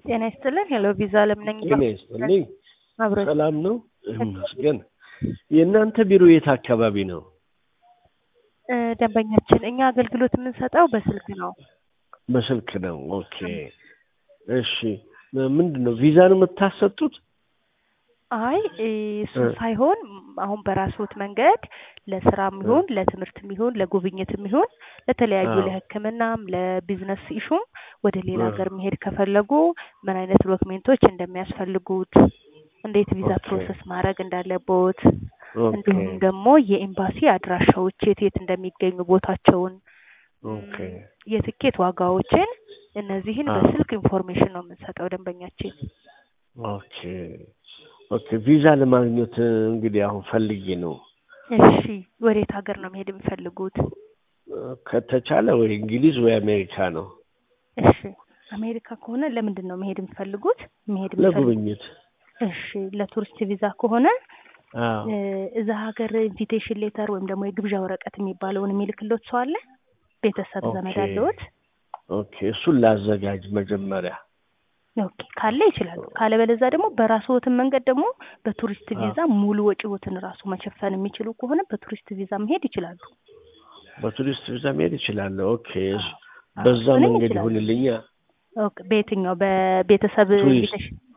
ጤና ይስጥልን። ሄሎ ቪዛ አለም ነኝ። ጤና ይስጥልኝ። አብሮ ሰላም ነው? ይመስገን። የእናንተ ቢሮ የት አካባቢ ነው? እ፣ ደንበኛችን እኛ አገልግሎት የምንሰጠው በስልክ ነው። በስልክ ነው። ኦኬ እሺ። ምንድን ነው ቪዛ ነው የምታሰጡት? አይ እሱ እ። ሳይሆን አሁን መንገድ ለስራም ይሁን ለትምህርትም ይሁን ለጉብኝትም ይሁን ለተለያዩ አዎ። ለሕክምናም ለቢዝነስ ኢሹም ወደ ሌላ እ። ሀገር መሄድ ከፈለጉ ምን አይነት ዶክሜንቶች እንደሚያስፈልጉት እንዴት ቪዛ ኦኬ። ፕሮሰስ ማድረግ እንዳለቦት ኦኬ እንዲሁም ደግሞ የኤምባሲ አድራሻዎች የት የት እንደሚገኙ ቦታቸውን ኦኬ የትኬት ዋጋዎችን እነዚህን አዎ። በስልክ ኢንፎርሜሽን ነው የምንሰጠው ደንበኛችን። ኦኬ ኦኬ። ቪዛ ለማግኘት እንግዲህ አሁን ፈልጌ ነው እሺ ወዴት ሀገር ነው መሄድ የሚፈልጉት? ከተቻለ ወይ እንግሊዝ ወይ አሜሪካ ነው እሺ አሜሪካ ከሆነ ለምንድን ነው መሄድ የሚፈልጉት? መሄድ የሚፈልጉት ለጉብኝት። እሺ ለቱሪስት ቪዛ ከሆነ አዎ እ፣ እዛ ሀገር ኢንቪቴሽን ሌተር ወይም ደግሞ የግብዣ ወረቀት የሚባለውን የሚልክሎት ሰው አለ? ቤተሰብ ዘመድ ኦኬ። አለዎት? ኦኬ እሱን ላዘጋጅ መጀመሪያ። ኦኬ ካለ ይችላሉ። ካለበለዛ ደግሞ በራስዎትን መንገድ ደግሞ በቱሪስት አዎ። ቪዛ ሙሉ ወጪዎትን ራሱ መሸፈን የሚችሉ ከሆነ በቱሪስት ቪዛ መሄድ ይችላሉ። በቱሪስት ቪዛ መሄድ እችላለሁ። ኦኬ እሺ። አዎ፣ በዛ እሱንም መንገድ ይችላሉ። ይሁንልኛ። ኦኬ በየትኛው በቤተሰብ ቱሪስት ኢንቪቴሽን